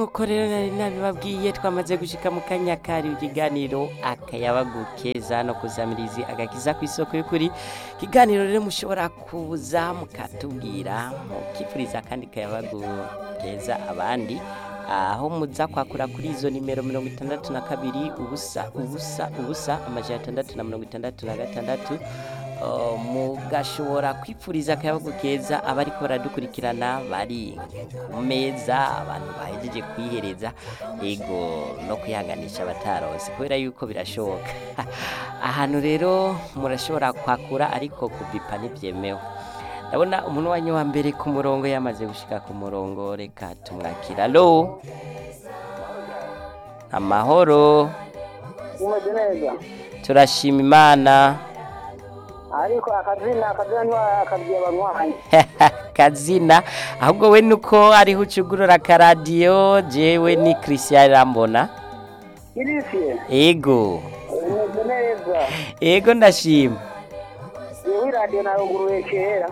nk'uko rero nari nabibabwiye twamaze gushika mu kanya kari ikiganiro akayabagu keza no kuzamirizi agakiza ku isoko y'ukuri ikiganiro rero mushobora kuza mukatubwira mukipfuriza kandi kayabagu keza abandi aho muza kwakura kuri izo nimero mirongo itandatu na kabiri ubusa ubusa ubusa amajana atandatu na mirongo itandatu na gatandatu Uh, mugashobora kwipfuriza akayabagu keza abariko baradukurikirana bari ku meza abantu bahejeje kwihereza ego no kwihanganisha abataronse kubera yuko birashoboka ahantu rero murashobora kwakura ariko kubipa ntibyemewe ndabona umuntu wanyu wa mbere ku murongo yamaze gushika ku murongo reka tumwakira lo amahoro umeze neza turashima imana ariko akazina akazina ntiwakabwiye abanywanyi kazina ahubwo we nuko ariho ucugurura akaradiyo jewe ni christian rambona irisiye ego umeze neza ego ndashima yewe iradiyo naruguruye kera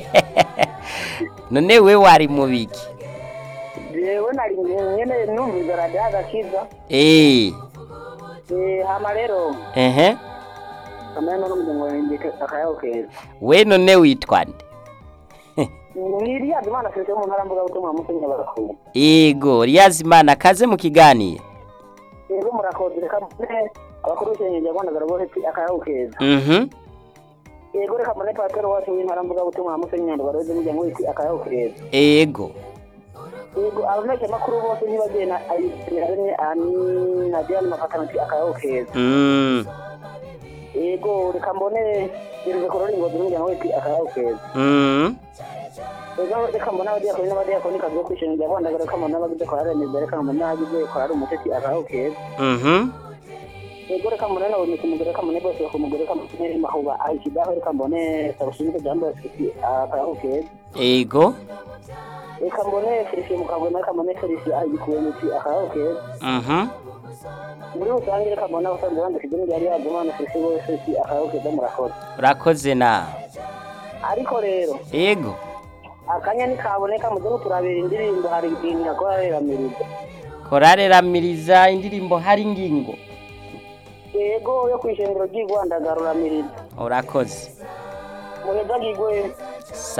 none we wari mu biki jewe nari nyene numviza radiyo agakiza Eh, Eh, hama rero ehe kamera no n'umuryango wanjye akayaho keza we none witwa nde niriyaza imana sese mu ntara mvuga butumwa musenyera barakuye ego ryazimana kaze mu kiganiro rero murakoze reka mbone abakuru b'ishenyeje rwanda bose akayaho keza mhm yego reka mbone patero wacu w'intara mvuga butumwa musenyera baroze umuryango wese akayaho keza ego yego abamesha makuru bose ntibagenda ayisenera rimwe ani na Diane mafatana ati akayaho keza mm yego reka mbone gereze korora ingozi n'umuryango wese akayaho keza mm rero reka mbone abadiyakoni n'abadiyakoni kazi ko kwishima rya rwanda reka mbone abagize korari neza reka mbone abagize korari umutesi akayaho keza mhm yego reka mbone nawe ni kumugore reka mbone bose bakumugore reka mbone mahuba ahikidaho reka mbone sabushimike jambo ati akayaho keza ego reka mbone felicien mukagwema reka mbone felicien ahigikuwe muti akayaho keza mhm muri rusange reka mbone abasanzwe bandika idini ryari yagumana felicien bose ati akayaho keza murakoze urakoze nawe ariko rero ego akanya ntikaboneka muze muturabira indirimbo hari ibintu yakora reramiriza korare ramiriza indirimbo hari ngingo yego yo kwishengero ry'igwanda garuramiriza urakoze muheza gigwe sa